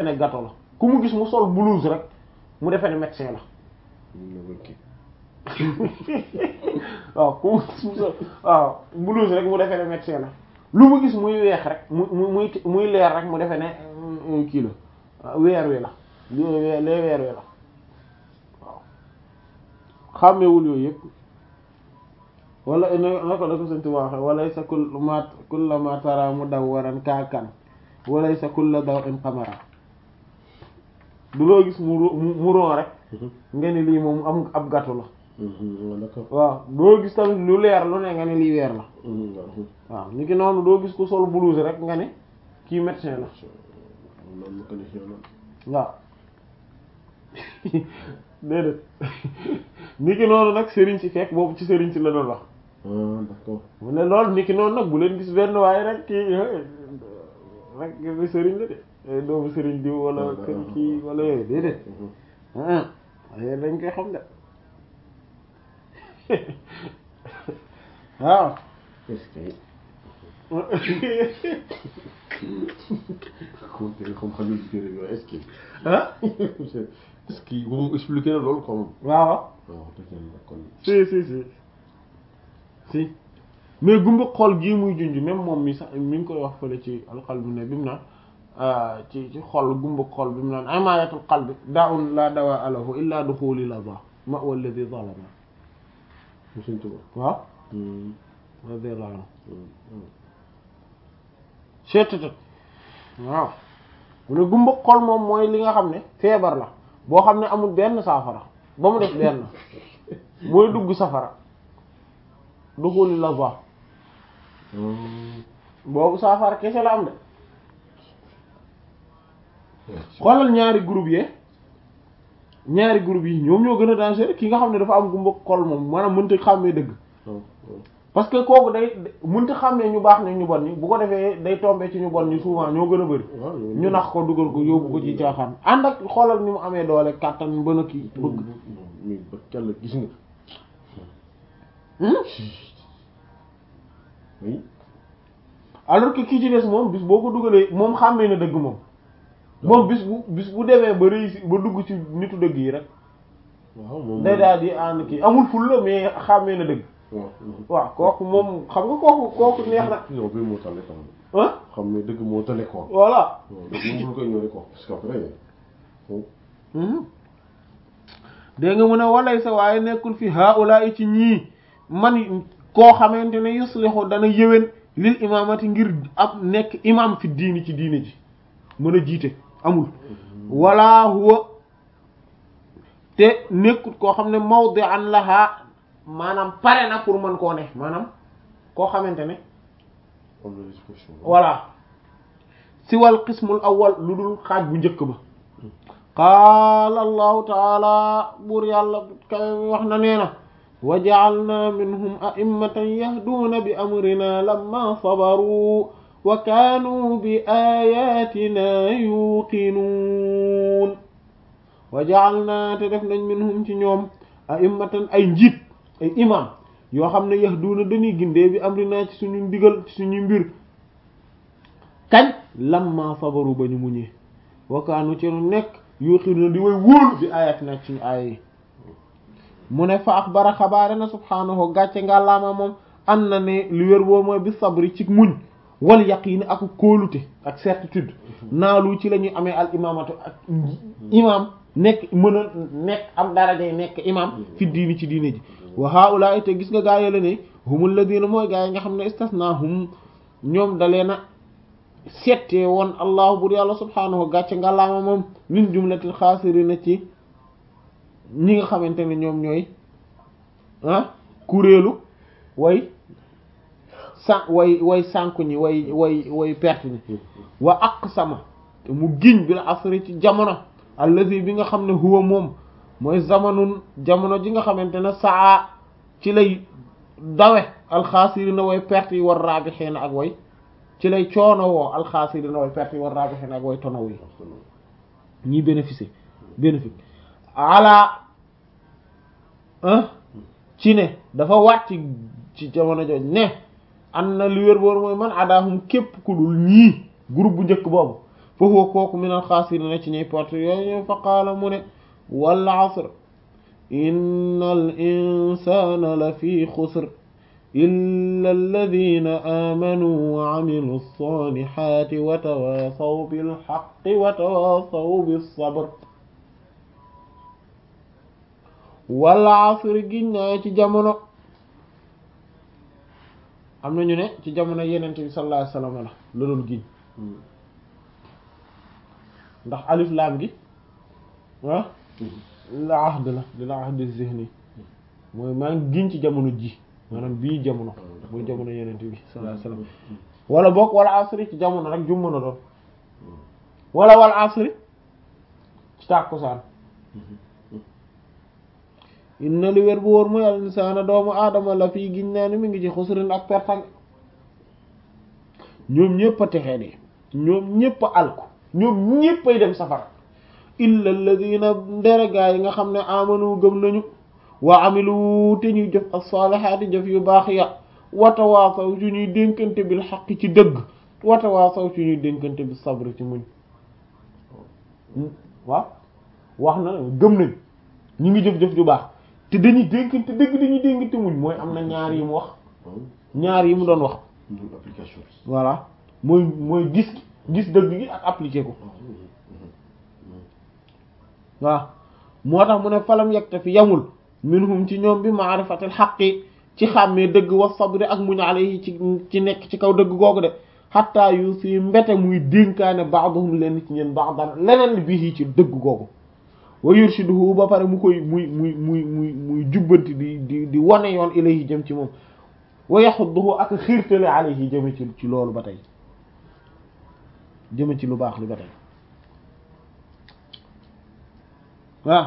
ne gâteau la ku mu gis mu sol blouse rek mu defee ne médecin la waaw ku mu gis mu sol waaw blouse rek mu defee ne médecin la lu mu gis muy weex rek mu muy muy leer rek mu defee ne kii la weer wi la lee weer wi la waaw xàmmewul yooyu yëpp wala na ko da ko sënti waxe walay sa kul ma kulla ma tara mu daw waran kaakan walay sa kulla daw in xamara du loo gis mu mu ron rek nga ni lii moom am ab gàttu la waaw doo gis tamit lu leer lu ne nga ne lii weer la waaw ni ki noonu doo gis ku sol blouse rek nga ne kii médecin la waaw déedéet ni ki noonu nag sëriñ si fekk boobu ci sëriñ si la doon wax d'accord mu ne loolu ni ki noonu nag bu leen gis benn waaye rek kii rek bi sëriñ la de doomu sëriñ diw wala kër kii wala yooyu déedéet waaye dañ koy xam de waaw est-ce que xamante ne xam xajul ci téere bi waaye est-ce que ah est-ce que moom expliqué na loolu quoi moom waaw waaw dëgg yàlla kon si si si si mais gumba xool gii muy junj même moom mi sax mi ngi koy wax fële ci alqalbi ne bi mu naan ci ci xol gumba xol bi mu naan amayatul qalbi daa'un la dawaa lahu illa duxuli lada ma huwa alladhi zalama mu Sëriñ Tuubaa waaw radiyallahu anhu seettat waaw mu ne gumba xol moom mooy li nga xam ne feebar la boo xam ne amul benn saafara ba mu def benn mooy dugg safara duxuli lada boobu saafara kese la am de xoolal ñaari groupe yi ñaari groupe yi ñoom ñoo gën a dangereux ki nga xam ne dafa am gumba xol moom maanaam mënta xàmmee dëgg parce que kooku day mënta xàmmee ñu baax ne ñu bon ñi bu ko defee day tombé ci ñu bon ñi souvent ñoo gën a bëri ñu nax ko dugal ko yóbbu ko ci caaxaan ànd ak xoolal ni mu amee doole kàttan bën a kii bëgg mi ba kàlla gis nga oui alors que kii ci des moom bis boo ko dugalee moom xàmmee na dëgg moom moom bis bu bis bu demee ba réussir ba dugg ci nitu dëgg yi rek waaw moom day daal di ànd kii amul ful la mais xàmmee na dëgg waaw waaw kooku moom xam nga kooku kooku neex na non bi moo tale quoi ah xam ne dëgg moo tale quoi voilà waaw dëgg moom koy ñëwee quoi parce que après dégg nga mu ne walay sa waaye nekkul fi haula ci ñii man koo xamante ne yuslihu dana yëwén lil imamati ngir ab nekk imam fi diini ci diine ji mën a jiite amul wala huwa te nekkut koo xam ne mawdi'an laha maanaam pare na pour mën koo ne maanaam koo xamante ne am na disposition voilà si wal qismul awwal lu dul xaaj bu njëkk ba qaala allahu taala buur yàlla kawe wax na nee na wa ja'alna minhum a'immatan yahduuna bi amrina lamma sabaru wa kaanu bi ayatina yuqinuun wa ja'alna te def nañ minhum ci ñoom a'immatan ay njiit ay imam yoo xam ne yahduuna dañuy gindee bi amrina ci suñu ndigal ci suñu mbir kañ lamma sabaru ba ñu muñee wa kaanu ci nu nekk yuqinuuna di way wóolu bi ayatina ci suñu aaya yi mu ne fa axbara xabaare na subhaanahu gàcce nga laama moom am na ne li wér boo mooy bi sabri ci muñ wal yaqiin ak kóolute ak certitude naalu ci la ñuy amee al imaamatu ak imam nekk mën a nekk am darajay nekk imam fi diini ci diine ji wa haulaay te gis nga gaa yi la ne humul ladina mooy gaa yi nga xam ne istasnahum ñoom dalee na settee woon allahu bur yàlla subhaanahu gàcce nga laama moom min jumlatil xaasirina ci ñi nga xamante ne ñoom ñooy ah kuréelu way sa way way sànku ñi way way way perte ñi wa aqsama te mu giñ bi la asri ci jamono allazi bi nga xam ne huwa moom mooy zamanun jamono ji nga xamante ne saa ci lay dawe alxaasirina way perte yi war raabixiina ak way ci lay coono woo alxaasirina way perte yi war raabixiina ak way tono yi ñii bénéficier bénéfice ala ci ne dafa wàcc ci jamono jooj ne an na li wér boor mooy man adaahum képp ku dul ñii groupe bu njëkk boobu fa huwa kooku minal xaasiriina ci ñuy perte yooyu fa qaala mu ne wal asr innal insaana la fi xusr illa alladina aamanu wa amilu salihaati wa tawaasaw bil haqqi wa tawaasaw bis sabr wal asr giñ naa ci jamono am na ñu ne ci jamono yenent bi sallallahu alayhi wasallam la la doon giñ ndax alif laam gi ah la ahd la di la ahd zihni mooy maa ngi giñ ci jamono ji maanaam bii jamono mooy jamono yenent bi sallallahu alayhi wasallam wala boog wala asri ci jamono rek jum mën a doon wala wala asri ci tàkkusaan inna li wér bu wóor mooy al insaana doomu aadama la fii giñ naa ni mi ngi ci xusrin ak pertang ñoom ñépp a texee de ñoom ñépp a alku ñoom ñépp ay dem safara illa alladina nderegaa yi nga xam ne amanu gëm nañu wa amilu te ñuy jëf as-saalihaati jëf yu baax ya watawaasaw ci ñuy dénkante bil xaq ci dëgg watawaasaw ci ñuy dénkante bi sabr ci muñ waaw wax na gëm nañ ñu ngi jëf-jëf ju baax te dañuy dénkante dëgg dañuy dénkante muñ mooy am na ñaar yi mu wax ñaar yi mu doon wax application voilà mooy mooy gis gis dëgg gi ak appliquer ko waaw moo tax mu ne falam yegte fi yamul minhum ci ñoom bi maarifatil xaqi ci xàmmee dëgg wa sabri ak muñ alayhi ci ci nekk ci kaw dëgg googu de xatta yu si mbete muy dénkaane ba'dhum leen ci ñeen ba'dan leneen bii ci dëgg googu wa yurshiduhu ba pare mu koy muy muy muy muy muy jubbanti di di di wane yoon ilayhi jëm ci moom wa yaxudduhu ak xiirtale alayhi jëme ci ci loolu ba tey jëme ci lu baax li ba tey waaw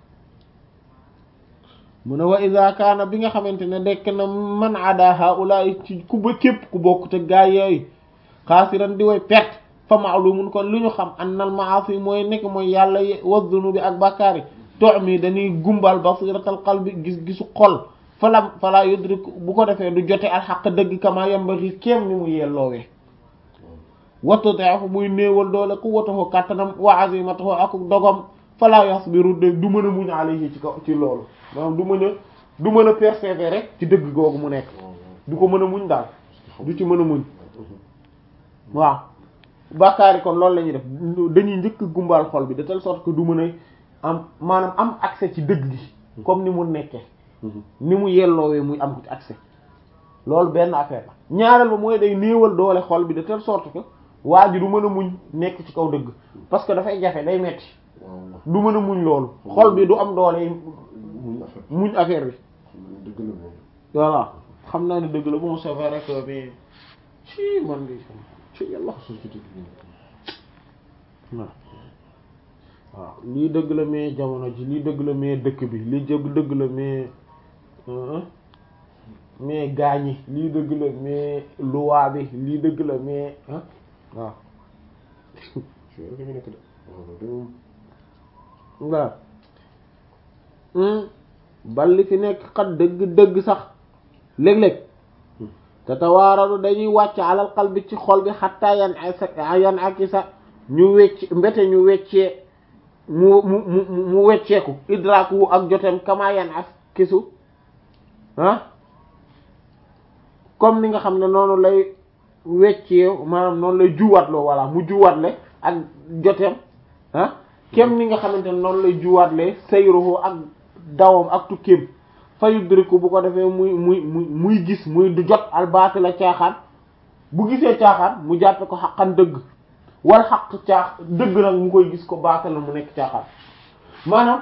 mu ne wa ida kaana bi nga xamante ne dekk na man ada haulaay ci ku ba képp ku bokk te gaa yooyu xaasiran di way perte fa maalumun kon lu ñu xam annal maasi mooy nekk mooy yàlla wa dunubi ak bàkkaar yi toox mi dañuy gumbal basiratal qalbi gis gisu xol fala fala yudrik bu ko defee du jote al xaq dëgg kama yambaxi kéem ni mu yelloowee wattu teefu muy néewal doole ku wataxoo kàttanam wa azimatahu ak dogom fala yasbiru du mën a muñ alayhi ci kaw ci loolu maanaam du mën a du mën a persévérer rek ci dëgg googu mu nekk du ko mën a muñ daal du ci mën a muñ waaw bàkkaari kon loolu la ñuy def dañuy njëkk gumbal xol bi de telle sorte que du mën a am maanaam am accès ci dëgg gi comme ni mu nekkee ni mu yelloowee muy am ci accès loolu benn affaire la ñaareel ba mooy day néewal doole xol bi de telle sorte que waa ji du mën a muñ nekk ci kaw dëgg parce que dafay jafe day metti du mën a muñ loolu xol bi du am doole muñ affaire bi dëgg la moom voilà xam naa ne dëgg la bon c'est vrai que mais ci man di ci yàlla société bi waaw waaw lii dëgg la mais jamono ji lii dëgg la mais dëkk bi lii jëgg dëgg la mais mais gaañi lii dëgg la mais loi bi lii dëgg la mais ah waaw ci rek ñu nekk de waaw bal li fi nekk xat dëgg dëgg sax léeg-léeg te tawaaradu dañuy wàcc alal qalbi ci xol bi xattaa yan ay yan ak sa ñu wecc mbete ñu weccee mu mu mu mu wecceeku idraaku ak jotem kama yan ak kisu ah comme ni nga xam ne noonu lay weccee maanaam noonu lay juwaatloo walla mu juwaatle ak jotem ah kem ni nga xamante ne noonu lay juwaatle sayruhu ak dawam ak tukkeem fa yudriku bu ko defee muy muy muy muy gis muy du jot albaati la caaxaan bu gisee caaxaan mu jàppe ko xaqan dëgg wal xaq caax dëgg nag mu koy gis ko baate la mu nekk caaxaan maanaam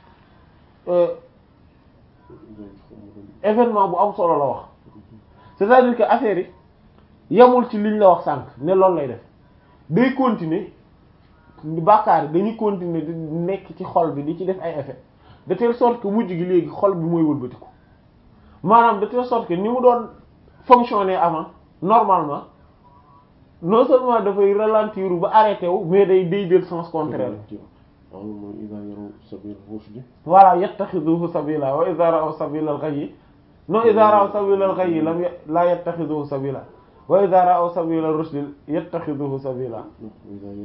événement bu am solo la wax c'est-à-dire que affaire yi yemul ci liñ la wax sànq ne loolu lay def day continuer bàkkaar yi dañuy continuer di nekk ci xol bi di ci def ay effet de telle sorte que mujj gi léegi xol bi mooy wëlbatiku maanaam de telle sorte que ni mu doon fonctionner avant normalement non seulement dafay ralentir ba arrêté wu mais day day jël sens contraire waaw mooy ida yaraw sabil rushdi voilà yattaxiduhu sabila wa ida ra'aw sabila al-ghayyi non ida ra'aw sabila al-ghayyi lam la yattaxiduhu sabila wa ida ra'aw sabila ar-rushdi yattaxiduhu sabila ida yaraw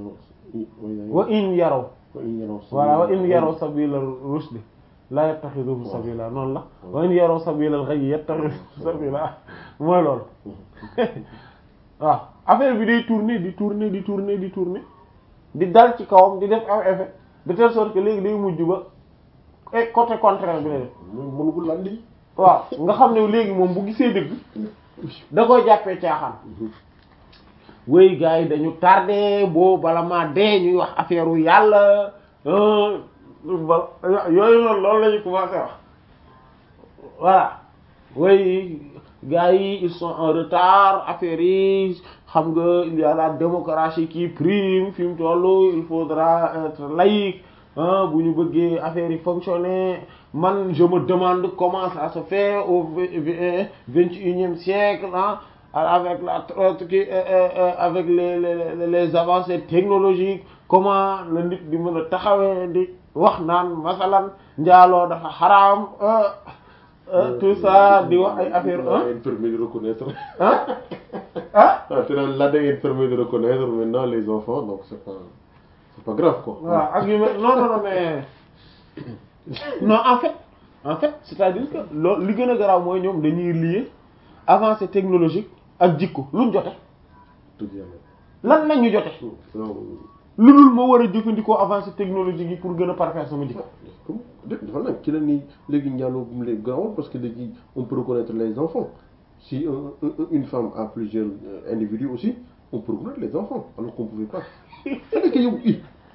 wa in yaraw wa in yaraw voilà wa in yaraw sabila rushd la yattaxiduhu sabila noonu la wa in yaraw sabila al-ghayy yattaxiduhu sabila mooy loolu waaw affaire bi day tourner di tourner di tourner di tourner di dal ci kawam di def am effet de telle sorte que léegi day mujj ba et côté contraire bi la def mënu ko lan lii waaw nga xam ne léegi moom bu gisee dëgg da koy jàppee caaxaan wéy gars yi dañu tardé boo bala maa dee ñuy wax affaire u yàlla ba yooyu noonu loolu la ñu commencé wax voilà wéy gars yi ils sont en retard affaire yi xam nga il y a la démocratie qui prime fi mu toll il faudra être laïque bu ñu bëggee affaire yi fonctionner man je me demande comment ça se fait au vingt et unième siècle ah avec la avec les les les avancées technologiques comment la nit di mën a taxawee di wax naan masalan njaaloo dafa xaraam tout ça di wax ay affaire ah permis de reconnaître ah ah ah te naan l'ADN permet de reconnaître maintenant les enfants donc c'est pas c'est pas grave quoi waaw ak yu mel non non non mais non en fait en fait c'est-à-dire que loolu li gën a garaaw mooy ñoom dañuy lier avancée technologique ak jikko luñ jote dëgg yàlla lan la ñu jote non lu dul ma war a jëfandikoo avancée technologique yi pour gën a parfaire sama jikko comme dafa nag ci la ni léegi njaaloo bu mu léegi garaawul parce que léegi on peut reconnaître les enfants si un, un- une femme a plusieurs euh, individus aussi on peut reconnaître les enfants alors qu'on pouvait pas c'est que yow i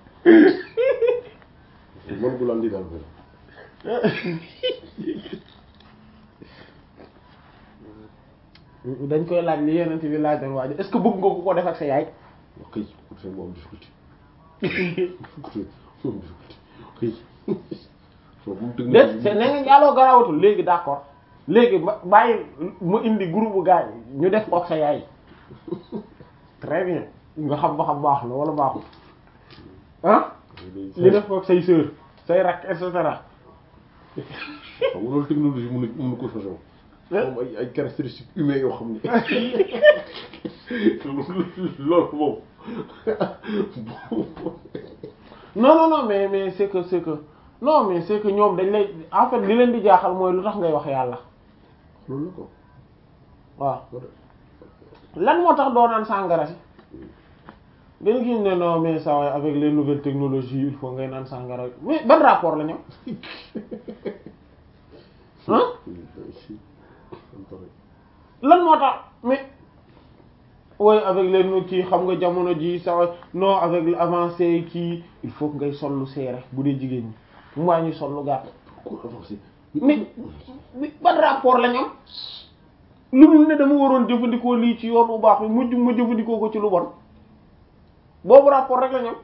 man gu laan di daal benn dañ koy laaj li yeneen bi laaj doon waajo est-ce que bëgg nga ko ko def ak sa yaay wax kay pour faire moom difficulté écoutez moom difficulté kay soo bu mu dëgg déet c'est ne nga njaaloo garaawatul léegi d'accord léegi ma bàyyi ma indi groupe bu gars yi ñu def ko ak sa yaay très bien nga xam ba xam baax na wala baaxul ah ñu def ko ak say sœur say rak et cetera xam nga loolu technologie mënu mënu ko changé moom ay ay caractéristiques humaines yoo xam ne loolu moom non non non mais mais c'est que c'est que non mais c'est que ñoom dañ lay en fait li leen di jaaxal mooy lu tax ngay wax yàlla loolu la ko waaw lan moo tax doo naan sàngara si dañ gis ne non mais ça va avec les nouvelles technologies il faut ngay naan sàngara mais ban rapport la ñoom hein lan moo tax mais oui avec les nu kii xam nga jamono ji ça va non avec l'avancée kii il faut que ngay sol lu seere bu dee jigéen ñi mu waa ñuy sol lu gàtt pourquoi avancer mais mais ban rapport la ñoom lu dul ne dama waroon jëfandikoo lii ci yoon bu baax bi mujj ma jëfandikoo ko ci lu bon boobu rapport rek la ñoom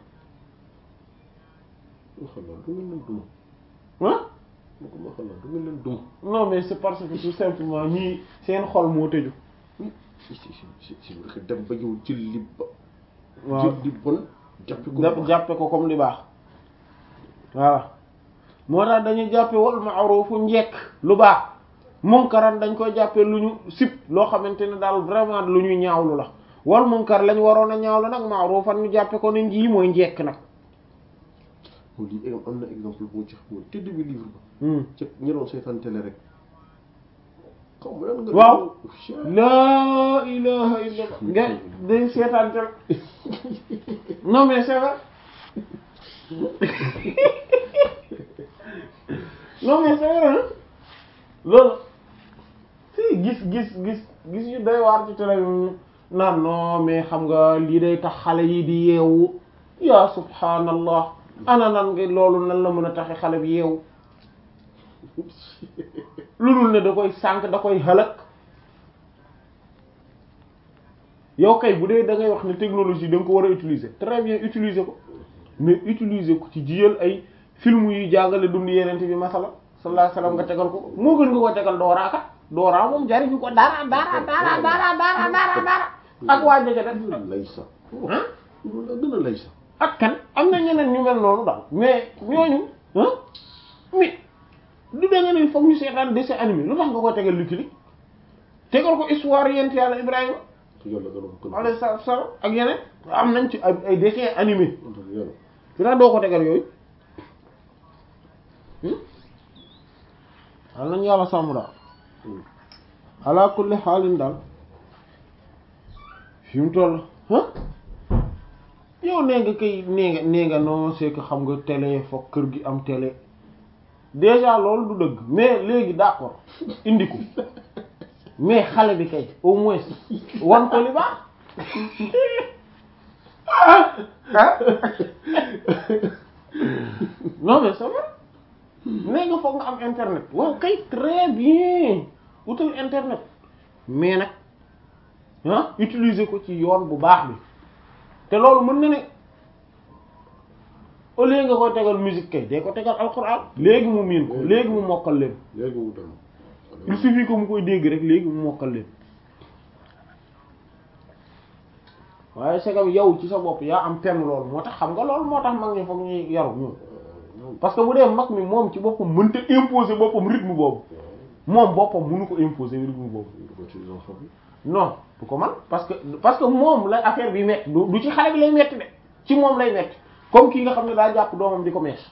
ma xam naa du ngeen leen duma ah ma ko ma xam naa du ngeen leen duma non mais c'est parce que tout simplement ñii seen xol moo tëju si si si si si dem ba yow jël li ba waaw jël li bon jàppe ko jàpp jàppe ko comme li baax voilà moo tax dañuy jàppe wal ma'rufu njekk lu baax munkaran dañ koy jàppe lu ñu sib loo xamante ne daal vraiment lu ñuy ñaawlu la wal munkar lañ waroon a ñaawlu nag ma'rufan ñu jàppe ko ne njii mooy njekk nag moom lii am na exemple bu ma ci xamoon te début livre ba Hmm. ca ñi doon seetaan télé rek xaw ma lan nga Waaw. laa ilaha illallah nga day seetaan tel non mais c'est vrai non mais c'est vrai hein loolu si gis gis gis gis yu day waar ci télé bi naan non mais xam nga lii day tax xale yi di yeewu ya subhanallah ana nan nga loolu nan la mën a taxe xale bi yeewu lu dul ne da koy sànq da koy xalak yow kay bu dee da ngay wax ne technologie da nga ko war a utiliser très bien utiliser ko mais utiliser ko ci jiyal ay film yu jàngale dund yeneen bi masala sallallahu alayhi wasallam nga tegal ko moo gën nga ko tegal dooraa kat dooraa moom jariñu ko dara dara dara dara dara dara dara ak waa jege def gën a lay sax ah loolu daa gën a lay sax ak kan am na ñeneen ñu mel noonu daal mais ñooñu ah mais du da nga ne foog ñu seetaan dessin animé lu tax nga koy tegal Lucky Luke tegal ko histoire yent yàlla Ibrahima yàlla dana ko gën a alayhi salaatu salaam ak yeneen am nañ ci ay ay dessins animés yàlla fi tax doo ko tegal yooyu al nañu yàlla sàmm daal ala kulli xaalin daal fi mu toll ah yow nee nga kay nee nga nee nga non c'est que xam nga télé foog kër gi am télé déjà loolu du dëgg mais léegi d'accord indi ko mais xale bi kay au moins wan ko li baax ah non mais ça va nee nga foog nga am internet waaw kay très bien wutal internet mais nag ah utiliser ko ci yoon bu baax bi te loolu mën na ne au lieu nga koy tegal musique kay day ko tegal alxuraan léegi mu miin ko léegi mu mokkal leen léegi mu dem il suffit que mu koy dégg rek léegi mu mokkal leen waaye segam yow ci sa bopp yaa am tenn loolu moo tax xam nga loolu moo tax mag ñi foog ñuy yaru ñoom parce que bu dee mag mi moom ci boppam mënta imposer boppam rythme boobu moom boppam mënu ko imposer rythme boobu ko ci enfant bi non du ko man parce que parce que moom la affaire bi metti du du ci xale bi lay metti de ci moom lay metti comme kii nga xam ne daa jàpp doomam di ko mees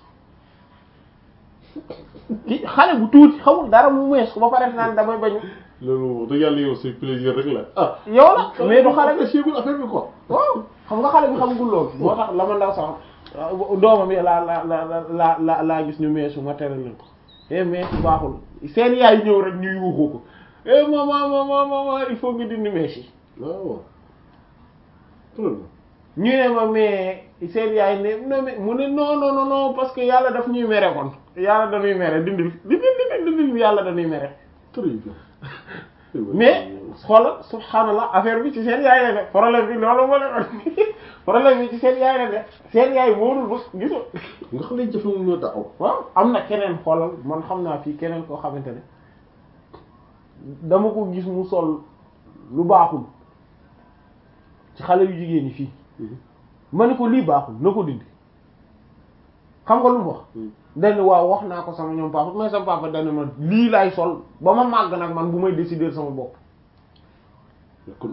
ki xale bu tuuti xamul dara mu mees ko ba pare naan damay bañu loolu wax dëgg yàlla yow c'est plaisir rek la ah yow la mais du xale bi séegul affaire bi quoi waaw xam nga xale bi xamagul loolu moo tax la ma ndaw sax doomam yi laa la la la la laa gis ñu meesu ma tere leen ko eh mees baaxul seen yaay ñëw rek ñu yuuxu ko eh maman maman maman il faut nga dindi mees yi waaw très bien ñu ne ma mais seen yaay ne non mais mu ne non non non non parce que yàlla daf ñuy mere kon yàlla dañuy mere dindil dindil dindil yàlla dañuy mere très bien mais xoolal subhanallah affaire bi ci seen yaay la ne problème bi loolu moo leen problème bi ci seen yaay la ne seen yaay moo dul bës gisoo nga xam ne jafe moom ñoo daaw waaw am na keneen xoolal man xam naa fii keneen koo xamante ne dama ko gis mu sol lu baaxul ci xale yu jigéen ñi fii ma ne ko lii baaxul na ko dindi xam nga lu mu wax dañ waaw wax naa ko sama ñoom papa mais sama papa dañ ma lii laay sol ba ma màgg nag man bu may décider sama bopp kon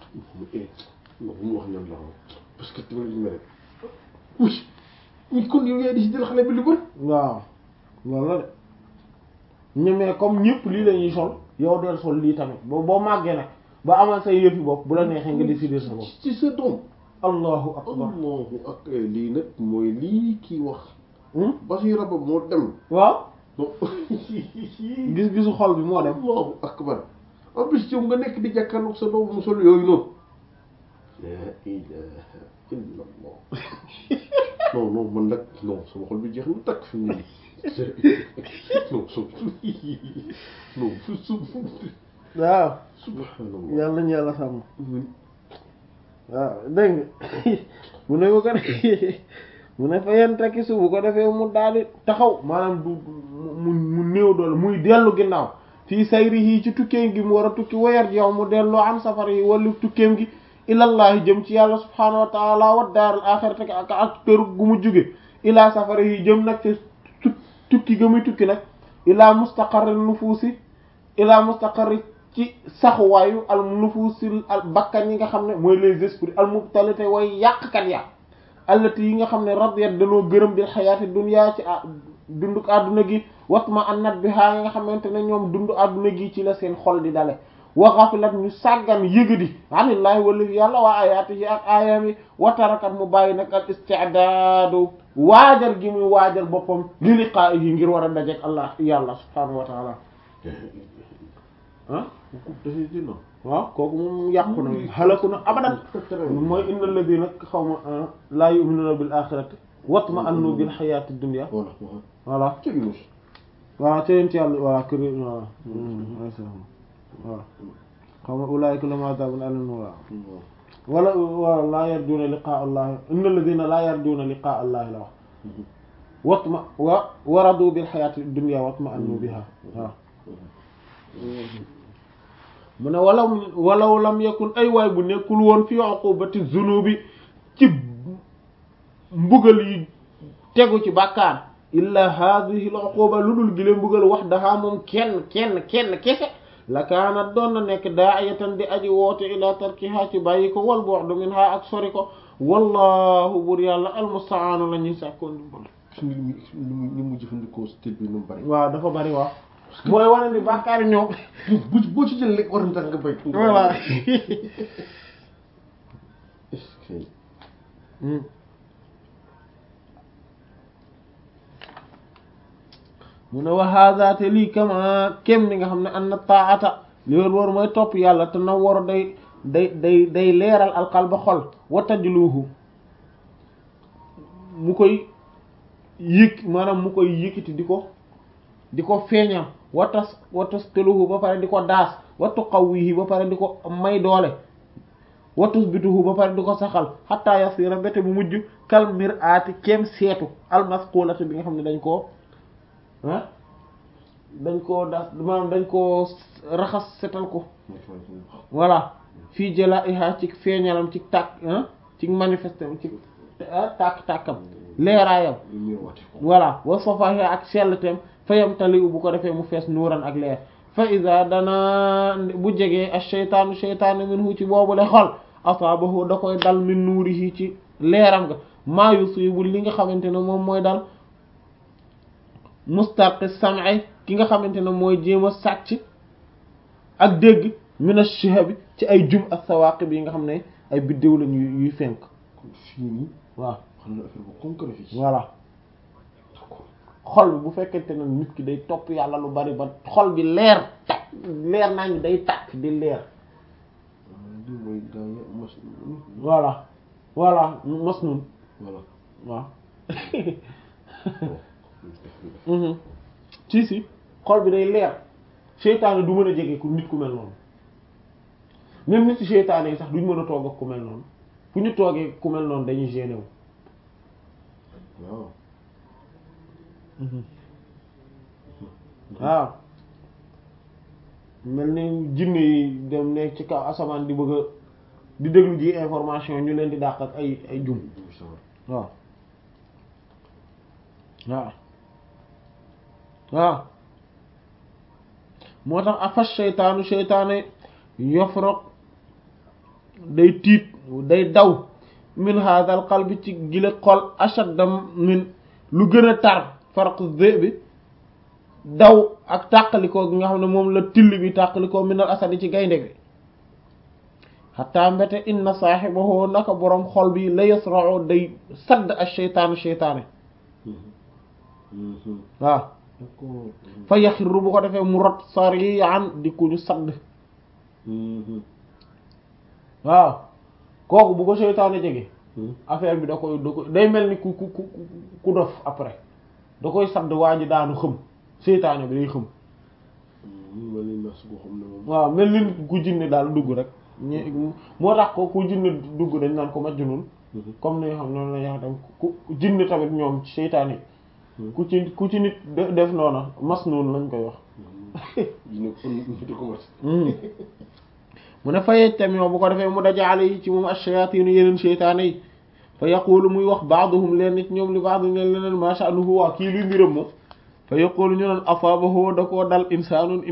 non bu mu wax ñoom la parce que tamit ñu mere oui mais kon yow yaay décider xale bi lu bëri waaw loolu la de ñemee comme ñëpp lii la ñuy sol yow del sol lii tamit boo boo màggee nag ba amal say yëfi bopp bu la neexee nga décider sa bopp ci sa doom allahu akbar allahu ak lii nag mooy lii kii wax Hmm? Basiira ba moo dem waaw non gis-gisu xol bi moo dem allahu akbar en plus yow nga nekk di jàkkaarloog sa doom mu sol yooyu noonu la ilaha illa allah non non man nag non sama xol bi jeex na takk fi mu ne nii non so non su su waaw subhanallah yàlla nañu yàlla sàmm waaw dégg nga mu ne bu ko defee mu ne fa yen takki su bu ko defee mu daal di taxaw maanaam du mu mu néew doole muy dellu ginnaaw fii sayri yi ci tukkeem gi mu war a tukki wayar yow mu delloo am safar yi wala tukkeem gi ilallahi jëm ci yàlla subhaanahu wa taala wa daaral axirati ak ak kër gu mu jóge ilaa safara yi jëm nag ci tu- tukki ga muy tukki nag ilaa mustaqarri nufuusi ilaa mustaqarri ci saxuwaayu al nufuusil al bakkan yi nga xam ne mooy les esprits al mubtalite way yàqkat ya allati yi nga xam ne radiyat danoo gërëm bil xayaati dunya ci a dunduk àdduna gi watma annat bi haa nga xamante ne ñoom dund àdduna gi ci la seen xol di dale wa ghafilat ñu sàggan yëgadi anillaahi wala yàlla waa ayaatihi ak aayam yi wa tarakat mu bàyyi nag al isti'daadu waajal gi muy waajal boppam li liqaa'ihi ngir war a dajeek allah yàlla subhaanahu wa taala ah définitivement waaw kooku moom yàqu na halaku na abadan mooy innal ladina xaw ma laa yu'minuna bil axirati watma annu bil xayaati dunya voilà voilà ci Yunus voilà te yéen ci yàlla voilà kër voilà voilà xaw ma ulaa'ika lahum azaabun aliim voilà wala wala laa yarjuuna liqaa allahi innal ladina laa yarjuuna liqaa allahi la wax watma wa waradu bil xayaati dunya watma annu biha waaw mu ne walaw walaw lam yakun ay waay bu nekkul woon fi uqubati zunubi ci mbugal yi tegu ci bàkkaar illa hadhihi al uquba lu dul gi leen mbugal wax daxaa moom kenn kenn kenn kese la kaanat doon na nekk daa'iyatan di aji woote ila tarkiha ci bàyyi ko wal bu'd minha ak sori ko wallahu bur yàlla almustaanu la ñuy sàkkoon dimbal ni mu ni mu ni mu jëfandikoo style bi nu mu bari. waaw dafa bari waaw mooy wane ni bàkkaari ñoom bu boo ci jël lekk war na tax nga bay. voilà est-ce que mu ne wa hadha te lii kama kem ni nga xam ne an na taata li wér wóor mooy topp yàlla te na war day day day day leeral alqalba xol wa tajluhu mu koy yëg maanaam mu koy yëkkati di ko di ko feeñal wa tas wa tasqiluhu ba pare di ko daas wa tuqawwihi ba pare di ko may doole wa tusbituhu ba pare di ko saxal hatta yasira bete bu mujj kal mir'ati kem seetu almasqulati bi nga xam ne dañ koo ah dañ koo das maanaam dañ koo raxas setal ko voilà fii jalaiha ci feeñalam ci tàkk ah ci manifestam ci tàkk-tàkkam leeraayam voilà wa safahi ak selltem fayam tali u bu ko defee mu fees nuuran ak leer fa iza dana bu jegee ash-shaytaanu shaytaanu minhu ci boobule xol asaabahu da koy dal min nuurihi ci leeram nga maa yusibu li nga xamante ne moom mooy dal mustarqi sam'i ki nga xamante ne mooy jéem a sàcc ak dégg min ash-shihabi ci ay jum ak sawaqib yi nga xam ne ay biddéew lañ yuy fenk kon fii nii waaw xam na affaire bu concret fii. voilà xol bi bu fekkente ne nit ki day topp yàlla lu bari ba xol bi leer takk leer naa ngi day takk di leer lii mooy gaa yi mos. voilà voilà mos nun voilà. waaw si si xol bi day leer seytaane du mën a jege ku nit ku mel noonu même nit ci seytaane yi sax duñ mën a toog ak ku mel noonu fu ñu toogee ku mel noonu dañuy gêné wu waaw. waaw mel ni jinne yi dem nekk ci kaw asamaan di bëgg a di déglu ji information ñu leen di dàq ak ay ay jum waaw waaw waaw moo tax afas seytaanu seytaane yofrok day tiit day daw min hadal qalbi ci gile xol ashaddam min lu gën a tar farq zé bi daw ak tàqalikoo gi nga xam ne moom la till bi tàqalikoo minal asadi ci gaynde gi xataa mbete inna saaxibahu naka boroom xol bi la yasra'u day sadd ak seytaanu seytaane waaw d'accord. fa yaxirru bu ko defee mu rot sari'an di ku ñu sadd waaw kooku bu ko seytaane jege affaire bi da koy da koy day mel ni ku ku ku ku dof après da koy sadd waa ji daanu xëm seytaane bi day xëm ma ni nas boo xam ne moom. waaw mel ni ku jinne daal dugg rek ñu moo tax ko ku jinne dugg dañ naan ko majnun comme ni nga xam noonu la ñuy wax tam ku jinne tamit ñoom seytaane yi ku ci ku ci nit de- def noona masnun lañ koy wax dina ko dina ko commencé. mu ne fayej tamit bu ko defee mu dajaale yi ci moom ash-shayatin yeneen seytaane yi fa yaqulu muy wax baaduhum leen nit ñoom li baadu leen leneen ma sha'nuhu waa kii luy mbiram moom fa yaqulu ñu naan afaabahu da koo dal insaanun